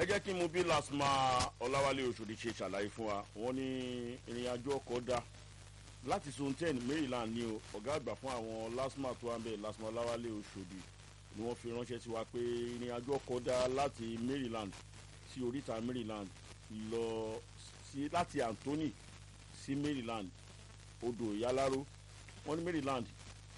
jẹ́ kí n mú bí lasma ọláwálé oṣòdì ṣe ṣàlàyé fún wa wọ́n ní ìrìn àjò ọkọ̀ dá láti zone ten maryland ní o ọ̀gá àgbà fún àwọn lasma tó wà ń bẹ̀ lasma ọláwálé oṣòdì ni wọ́n fi ránṣẹ́ sí wa pé ìrìn àjò ọkọ̀ dá láti maryland sí oríta maryland lọ sí láti anthony sí maryland odò ìyáláró wọ́n ní maryland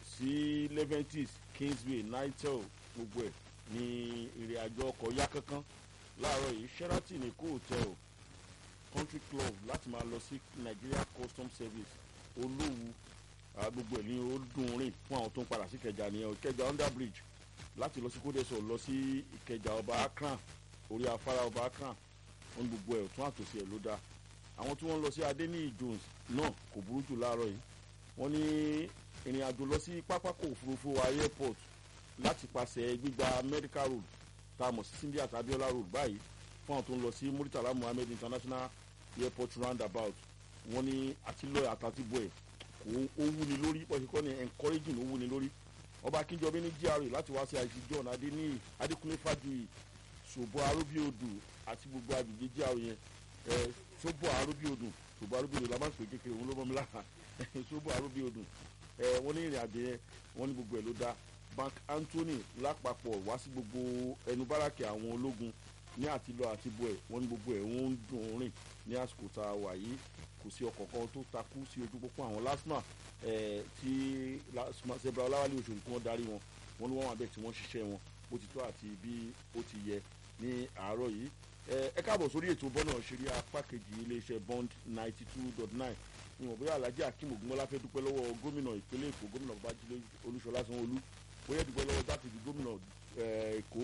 sí leventis kingsway nitel gbogbo ẹ̀ ní ìrìn àjò ọkọ̀ yá kankan láàárọ̀ yìí sheraton èkó hotel country club láti máa lọ sí nigeria customs service olówú gbogbo ẹ̀ ní ó dùn rìn fún àwọn tó ń padà sí ìkẹjà nìyẹn ìkẹjà under bridge láti lọ sí kódẹ́sọ̀ lọ sí ìkẹjà ọba akran orí afárá ọba akran wọn ní gbogbo ẹ̀ tún àtòsí ẹ̀ ló dáa àwọn tí wọ́n lọ sí adeniyi jones náà kò burú jù láàárọ̀ yìí wọ́n ní ìrìn àjò lọ sí pápákọ̀ òfurufú wa airport láti pàṣẹ gbígba medical road tá a mọ̀ sí cindy àti abiola road báyìí fún àwọn tó ń lọ sí muritala muhammed international airport roundabout wọ́n ní àtìlọ́ àtàtìbọ̀ ẹ̀ kò ó wúni lórí pọ̀ṣẹ̀ kọ́ ni encouraging ó wúni lórí ọba akínjọbí ní gra láti wá sí àìsí john adéníyì adékúnlé fàjùyì ṣòbọ arúbíodù àti gbogbo agbègbè gra yẹn ẹ ṣòbọ arúbíodù ṣòbọ arúbíodù la máa ń pè kékeré òun ló mọ́ mi lára ṣòbọ arúbíodù ẹ wọ́n ní ìrìn àjò yẹn wọ́n ní gbogbo ẹ̀ ló dá bank anthony lápapọ̀ wá sí gbogbo ẹnu báràkì àwọn ológun ní àtìlọ àtìbọ ẹ̀ wọ́n ní gbogbo ẹ̀ wọ́n ń dùn rìn ní àsìkò tá a wà yìí kò sí ọkọ̀ kan tó takú sí ojú pópó àwọn lasma tí zebra ọláwálé oṣooṣù tí wọ́n darí wọn wọ́n ní wọ́n wà bẹ́ẹ̀ tí wọ́n ṣiṣẹ́ wọn bó ti tọ́ àti bí ó ti yẹ ní àárọ̀ yìí ẹ káàbọ̀ sórí ètò bọ́nà ṣeré apá kejì iléeṣẹ́ bond ninety two dot nine ìwọ̀n bóyá alhaji akeem ogunmọ́lá fẹ́ dúpẹ́ lọ́wọ́ gómìnà ìpínlẹ̀ èkó gómìnà babájídé olúṣọlá sanwó-olú bóyá dúpẹ́ lọ́wọ́ jákèjì gómìnà èkó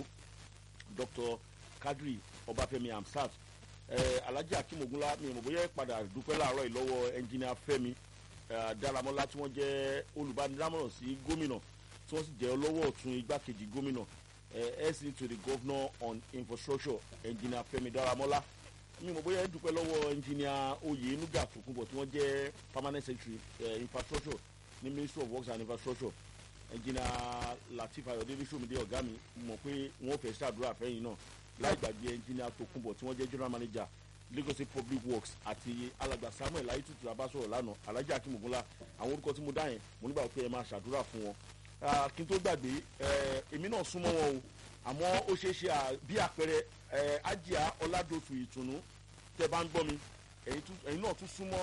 dr kadri ọbáfẹ́mi amsat alhaji akeem ogunmọ́lá mi ìwọ̀n bóyá padà dúpẹ́ láàárọ̀ yìí lọ́wọ́ ẹnjìnìà fẹ́mi dáramọ́lá tí wọ́n jẹ́ olùbánidámọ̀ràn sí gómìnà tí wọ́n sì jẹ́ ọlọ́wọ́ ọ̀tún igbákejì gómìnà ẹ̀sìn to the governor on infrastructure ẹnjìnìà fẹ́mi dáramọ́lá mi mọ̀ bóyá ẹ dúpẹ́ lọ́wọ́ ẹnjìnìà oyè nuga tokunbọ̀ tí wọ́n jẹ́ permanent secretary uh, infrastructure ní ministry of works and infrastructure ẹnjìnìà latif ayọ̀dẹ́lẹ́ sọ́mídé ọ̀gá mi mọ̀ pé wọ́n fẹ́ ṣàdúrà fẹ́yìn náà láì gbàgbé ẹnjìnìà tokunbọ̀ tí wọ́n jẹ́ general manager lagos state public works àti alàgbà samuel ayitutu abasọ̀rọ̀ lánàá alhaji akimogunla àwọn orúkọ tí mo dá yẹn mo nígbà pé ẹ máa ṣàdúrà fún wọn kí n tó gbàgbé èmi náà súnmọ́ wọn o àmọ́ ó ṣeé ṣe bí àpẹẹrẹ ajia ọ̀làdọ̀tù ìtùnú tẹ bá ń gbọ́ mi ẹ̀yin náà tún súnmọ́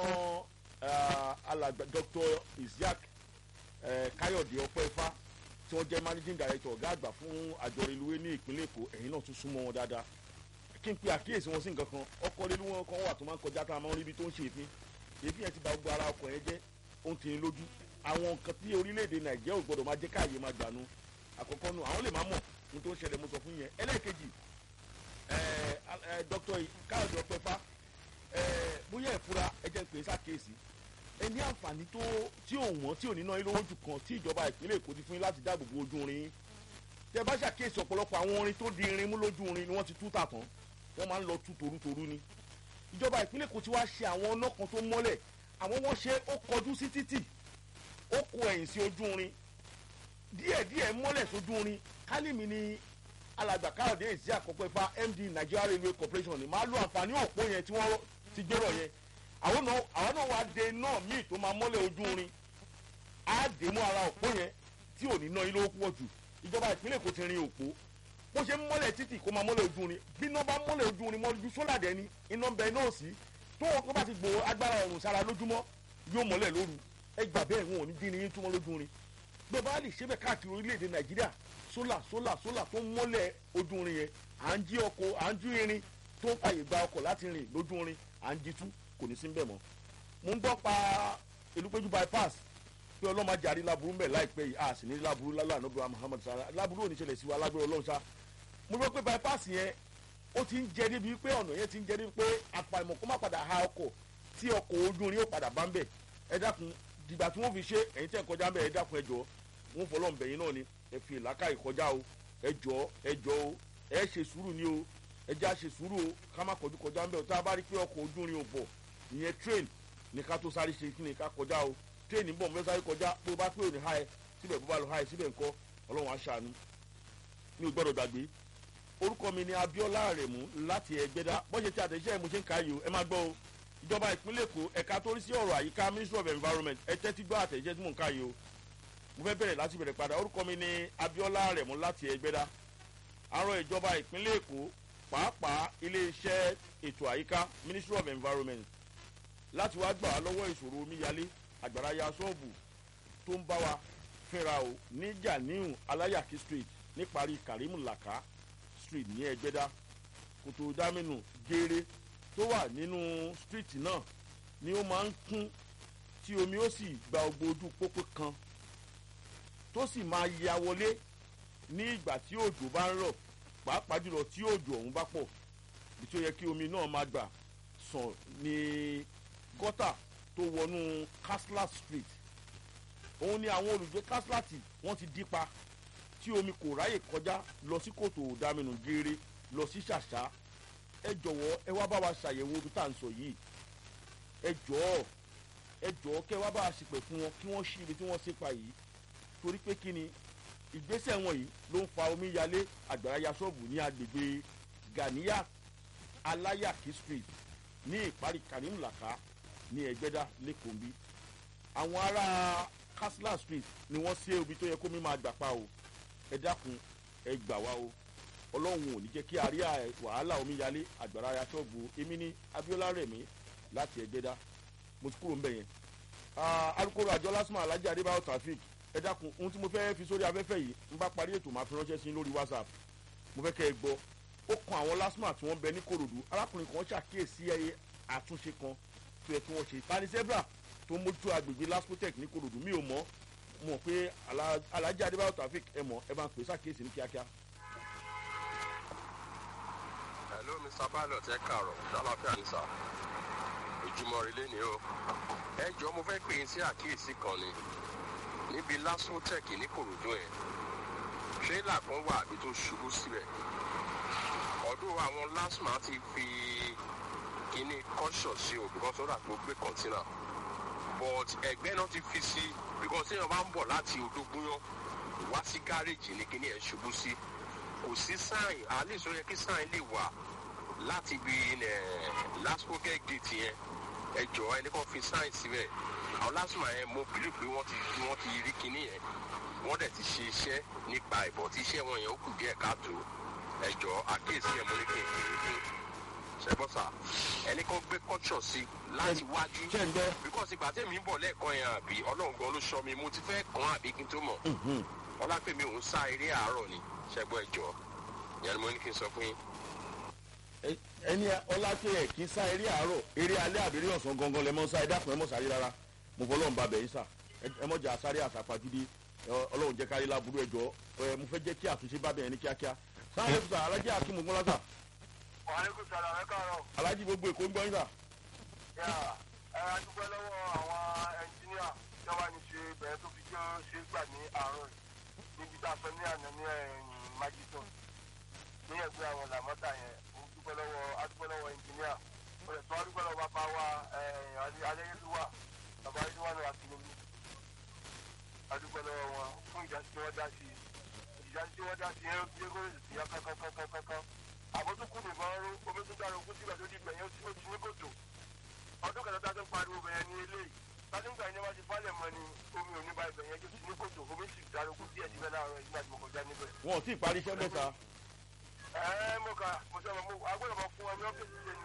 alàgbà dr isiaq káyọ̀dé ọpẹ́fà tí wọ́n jẹ́ managing director ọ̀gá àgbà fún àjọ reluwé ní ìpínlẹ̀ èkó ẹ̀yin náà tún súnmọ́ wọn dáadáa kí n pe àkíyèsí wọn sí nǹkan kan ọkọ̀ reluwé wọn kan wà tó máa ń kọjá tá a máa ń rí ibi tó ń ṣe èéfín èéfín yẹn ti ba gbogbo ara ọkọ̀ yẹn jẹ́ ó ń tì í lójú àwọn nǹkan tí orílẹ̀-èdè nàìjíríà ò gbọ́dọ̀ máa jẹ́ káàyè máa gbànú àkọ́kọ́ nu àwọn lè má mọ̀ ní tó ń ṣẹlẹ̀ mo sọ fún yẹn ẹlẹ́ẹ̀kejì dr káyọ̀dé ọpẹ́fà bóyá ìfura ẹjẹ pé sákèésì ẹni àǹfààní tó tí ò wọ́n tí ò ní ná ilé owó jù kan tí ìjọba ìpínlẹ̀ èkó ti fún yín láti dáàbò bo ojú irin tẹ bá ṣàkíyèsí ọ̀pọ̀lọpọ̀ àwọn orin tó di irin mú lójú irin ni wọ́n ti tú tà tán wọ́n máa ń lọ tú torutoru ni ìjọba ìpínlẹ̀ èkó ti wá ṣe àwọn ọ̀nà kan tó mọ́lẹ̀ àwọn wọ́n ṣe ó kọjú sí títì ó kó ẹ̀yìn sí ojú irin díẹ̀díẹ̀ mọ́lẹ̀ sójú irin kálímì ni alàgbà káyọ̀dé èsì àkọ́kọ́ ifá md nigeria railway corporation ni máa lo àǹfààní òpó yẹn tí wọ́n ti gbérò yẹn àwọn náà àwọn náà wàá de náà míì tó máa mọ́lẹ̀ ojú irin á dé mú ara òpó yẹn tí ò ní ná ilé pọ̀ jù ìjọba ìpínlẹ̀ kò ti rin òpó bó ṣe ń mọ́lẹ̀ títì kó máa mọ́lẹ̀ ojú irin bí iná bá mọ́lẹ̀ ojú irin mọ́lẹ̀ ju sólà dẹ́ni iná ń bẹ náà sí tó wọn kó bá ti gbòó agbára ọ̀run sára lójúmọ́ yóò mọ́lẹ̀ lóru ẹ gbà bẹ́ẹ̀ wọn ò ní dín ní yín túmọ̀ lójú irin gbé bá lè ṣe bẹ́ẹ̀ káàkiri orílẹ̀-èdè nàìjíríà sólà sólà sólà tó ń mọ́lẹ̀ ojú irin yẹn à ń jí ọkọ̀ à ń jí irin tó ń fàyè gba ọkọ̀ láti rìn lójú irin à ń jí tú kò ní sí ń bẹ̀ mọ́. mo ń gbọ́ pa elúpéjú bypass pé ọlọ́mọ jàrí laburu mbẹ̀ láìpẹ́ yìí a sì ní laburu lálẹ́ ànábìrì muhammed sara laburu òní ṣẹlẹ̀ sí wa lágbèrè ọlọ́run sá. mo gbọ́ pé bypass yẹn ó ti ń jẹ débi pé ọ̀nà yẹn ti ń jẹ débi pé àpàìmọ̀ kó má padà ha ọkọ̀ tí ọkọ̀ ojú irin ó padà bá ń bẹ̀ ẹ dákun dìgbà tí wọ́n fi ṣe ẹ̀yin tẹ́ kọjá ń bẹ̀ ẹ dákun ẹ jọ wọ́n fọlọ́ ń bẹ̀yìn náà ni ẹ fi ìlàkà ìkọjá o ẹ jọ ẹ jọ o ẹ ṣe sùúrù ni o ẹ já ṣe sùúrù o ká má kọjú kọjá ń bẹ̀ o tá a bá rí pé ọkọ̀ ojú irin ò bọ̀ ìyẹn train ní ká tó sáré ṣe kí ni ká kọjá o train ń bọ̀ mo fẹ́ sáré kọjá bó bá pé òní ha ẹ síbẹ̀ bó bá lọ ha ẹ síbẹ̀ ńkọ́ ọlọ́run aṣàánú mi ò gbọ́dọ̀ gbàgbé orúkọ mi ni abiola aremu láti ẹgbẹ́dá bọ́sẹ̀ tí àtẹ̀jíṣẹ́ mo ṣe ń ka yìí o ẹ máa gbọ́ o ìjọba ìpínlẹ̀ èkó ẹ̀ka tó rí sí ọ̀rọ̀ àyíká ministry of environment ẹ tẹ́tí gbọ́ àtẹ̀jíṣẹ́ tí mò ń ka yìí o mo fẹ́ bẹ̀rẹ̀ láti bẹ̀rẹ̀ padà orúkọ mi ni abiola aremu láti ẹgbẹ́dá àrùn ìjọba ìpínlẹ̀ èkó pàápàá iléeṣẹ́ ètò àyíká ministry of environment láti wá gbà wá lọ́wọ́ ìṣòro omíyalé àgbàrá ya ṣọ́ọ̀bù tó ń bá wa fínra o ní janiu alayaki street níparí karimu laka street ní ẹgbẹ́dá kòtò dámínú geere tó wà nínú street náà ni ó máa ń kún tí omi ó sì gba ogbó ojú pópó kan tó sì máa ya wọlé ní ìgbà tí òjò bá ń rọ̀ pàápàá jùlọ tí òjò ọ̀hún bá pọ̀ bí tí ó yẹ kí omi náà máa gbà sàn ní gọ́tà tó wọnú kasla street òun ni àwọn olùgbé kaslati wọ́n ti dípa tí omi kò ráyè kọjá lọ sí kòtò òdàmínú geere lọ sí ṣàṣà ẹ jọ̀wọ́ ẹ wá bá wa ṣàyẹ̀wò ibi tá à ń sọ yìí ẹ jọ̀ọ́ ẹ jọ̀ọ́ kẹ́ wá bá wa ṣìpẹ̀ fún wọn kí wọ́n ṣí ibi tí wọ́n ṣe pa yìí torí pé kí ni ìgbésẹ̀ wọn yìí ló ń fa omi yalé àgbàrá ya ṣọ́ọ̀bù ní agbègbè ganiya alayaki street ní ìparí karimlaka ní ẹgbẹ́dá lẹ́kọ̀ọ́ bí àwọn ará kasla street ni wọ́n ṣe omi tó yẹ kó mi máa gbà pa o ẹ dákun ẹ gbà wá o ọlọ́run ò ní jẹ́ kí a rí wàhálà omíyalé àgbàrá aṣọ́gbó èmi ní abiola rẹ̀mí láti ẹgbẹ́dá mo ti kúrò ń bẹ̀ yẹn. alukoro àjọ lásìmọ̀ alhaji adébáyọ̀ traffic ẹ dákun ohun tí mo fẹ́ fi sórí afẹ́fẹ́ yìí ń bá parí ètò máa fi ránṣẹ́ sí lórí whatsapp mo fẹ́ kẹ́ ẹ gbọ́ ó kan àwọn lásìmọ̀ tí wọ́n bẹ ní korodu arákùnrin kan ṣàkíyèsí ẹyẹ àtúnṣe kan tó yẹ kí wọ́n ṣe tani zebra tó mójútó agbègbè laspotec ní korodu mi ò mọ̀ mọ̀ pé alhaji adébáyọ̀ traffic ẹ mọ̀ ẹ bá ń pè sàkíyèsí ní kíákíá hello mr pilot ẹ kàárọ̀ ṣàlàfíà ní sà ojúmọ́ ilé ni o ẹ jọ mo fẹ́ pè é sí àkíyèsí kan ni níbi lasotec ní kòròdú yẹn tírélà kan wà àbí tó ṣubú síbẹ̀ ọdún àwọn lasma ti fi kíní kọ́ṣọ̀ sí o because ó rà pé ó gbé kọ́ńtínà but ẹgbẹ́ náà ti fi sí because téèyàn bá ń bọ̀ láti odógúnyán wá sí gáréèjì ní kíní ẹ̀ ṣubú sí kò sí sáìn àlejò yẹ kí sáìn lè wà láti ibi lasco gate yẹn ẹ jọ ẹni kan fi sáìn síbẹ̀ àwọn lásìmọ̀ yẹn mo bìlì pé wọ́n ti wọ́n ti rí kinní yẹn wọ́n dẹ̀ ti ṣe iṣẹ́ nípa ìbọ̀ tí iṣẹ́ wọn yẹn ó kù díẹ̀ káàtó ẹ jọ àkíyèsí ẹ̀ mo ní kí n kiri fún ṣẹgbọ́sà ẹni kan gbé kọ́ṣọ̀ sí láti wájú bíkọ́sì ìgbà tẹ̀mí ń bọ̀ lẹ́ẹ̀kan yẹn àbí ọlọ́run gan ló sọ mi mo ti fẹ́ kàn àbí kí n tó mọ̀ ọlápẹ̀mí òun sá eré àárọ̀ ni ṣẹgbọ́n ẹjọ́ ìyá ni mo ní kí n sọ fún yín. ẹni ọlápẹ̀ ẹ̀ kí n sá eré àárọ̀ eré alẹ́ àbí eré ọ̀sán gangan lẹ́mọ́ sá ẹ dákun ẹ mọ̀ sáré rárá mo fọ́ ọlọ́run bàbẹ̀ yín sà ẹ mọ̀ jà sáré àsàpàjúdé ọlọ́run jẹ́ kárí láburú ẹjọ́ mo fẹ́ jẹ́ kí àtúnṣe bàbẹ̀ yẹn ní kíákíá sáré kùsà alájí akímù gbọ́n lásà. wàhálẹ́kùn sàrà ẹ káàárọ̀. alájí gbogbo èkó ń gbọ́ yín sà. yà ẹ adúpẹ́ lọ́wọ́ àwọn ẹnjíníà tí wọ́n ní ṣe bẹ̀rẹ̀ tó fi jẹ́ ṣe gbà ní àárọ̀ níbi tá a fẹ́ ní àná ní ẹ̀yìn májísọ̀n ní ẹgbẹ́ àwọn làmọ́tà yẹn mo dúpẹ́ lọ́wọ́ adúpẹ́ lọ́wọ́ ẹnjíníà mo lè tún adúpẹ́ lọ́wọ́ bàbá wa adéyẹlúwà bàbá adéyẹlúwà náà àti lómi adúpẹ́ lọ́wọ́ wọn fún ìjà tí wọ́n dá sí ìjà tí wọ́n dá sí yẹn bí kò sì yá kankankankankan àbótúkù nìkan rú omi tó dára ogún sígbà tó di gbẹ̀yìn ó ti ní kòtò ọdún kẹta tá a tó ń pariwo bẹ̀yẹn ní eléyìí tádùnkà yẹn wá ti falẹ̀ mọ́ ni omi ò ní bá ibẹ̀ yẹn tó ti ní kòtò omi sì dára ogún díẹ̀ síbẹ̀ láàárọ̀ ìgbà tí mo kọjá níbẹ̀. wọn ò tí ì parí iṣẹ́ mẹ́ta. ẹ mo kà mo sọ ma mo agbọ́dọ̀ ma fún wa ní ọ́fíìsì